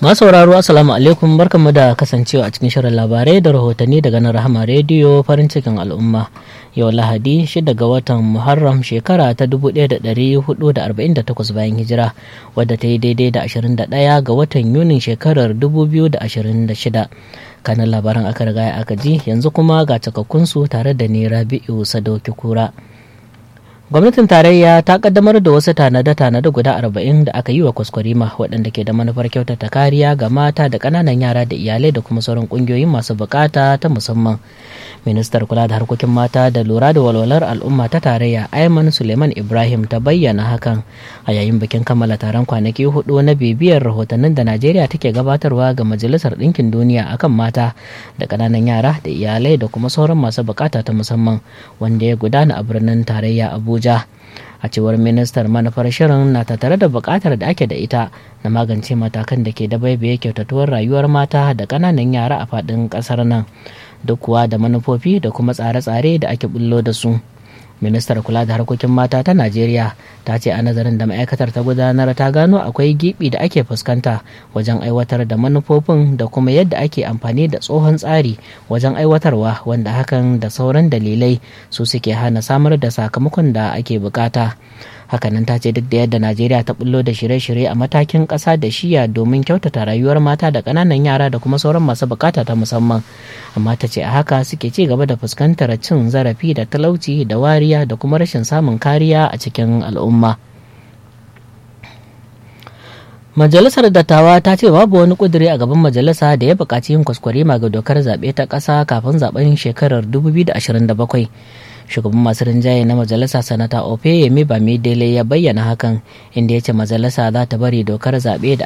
Masu sauraro Assalamu alaikum barkanmu da kasancewa a cikin shirin labarai da rahotanni daga nan Rahama Rediyo farin cikin al'umma. Yau Lahadi 6 ga watan Muharram shekara ta 1448 bayan hijira wadda ta yi daidai da 21 ga watan Yunin shekarar 2026. Kanan labaran aka riga aka ji yanzu kuma ga cikakkunsu tare da ni Rabi'u Sadauki Kura. gwamnatin tarayya ta kaddamar da wasu tanade-tanade guda arba'in da aka yi wa kwaskwarima waɗanda ke da manufar kyautata kariya ga mata da ƙananan yara da iyalai da kuma sauran ƙungiyoyin masu bukata ta musamman ministar kula da harkokin mata da lura da walwalar al'umma ta tarayya ayman suleiman ibrahim ta bayyana hakan a yayin bikin kammala taron kwanaki hudu na bibiyar rahotannin da najeriya take gabatarwa ga majalisar ɗinkin duniya akan mata da ƙananan yara da iyalai da kuma sauran masu bukata ta musamman wanda ya gudana a birnin tarayya abuja Abuja. A cewar ministar manufar shirin na tattare da buƙatar da ake da ita na magance matakan da ke da baibaye kyautatuwar rayuwar mata da ƙananan yara a faɗin ƙasar nan duk kuwa da manufofi da kuma tsare-tsare da ake bullo da su. ministar kula da harkokin mata ta najeriya ta ce a nazarin da ma'aikatar ta gudanar ta gano akwai gibi da ake fuskanta wajen aiwatar da manufofin da kuma yadda ake amfani da tsohon tsari wajen aiwatarwa wanda hakan da sauran dalilai su suke hana samar da sakamakon da ake bukata hakanan ta ce duk da yadda najeriya ta bullo da shirye-shirye a matakin ƙasa da shiya domin kyautata rayuwar mata da ƙananan yara da kuma sauran masu bukata ta musamman amma ta ce a haka suke ci gaba da fuskantar cin zarafi da talauci da wariya da kuma rashin samun kariya a cikin al'umma Majalisar Dattawa ta ce babu wani kuduri a gaban majalisa da ya buƙaci yin kwaskwarima ga dokar zaɓe ta ƙasa kafin zaɓen shekarar 2027. Shugaban masu rinjaye na majalisa sanata Ofe Yemi Bamidele ya bayyana hakan inda ya ce majalisa za ta bari dokar zaɓe da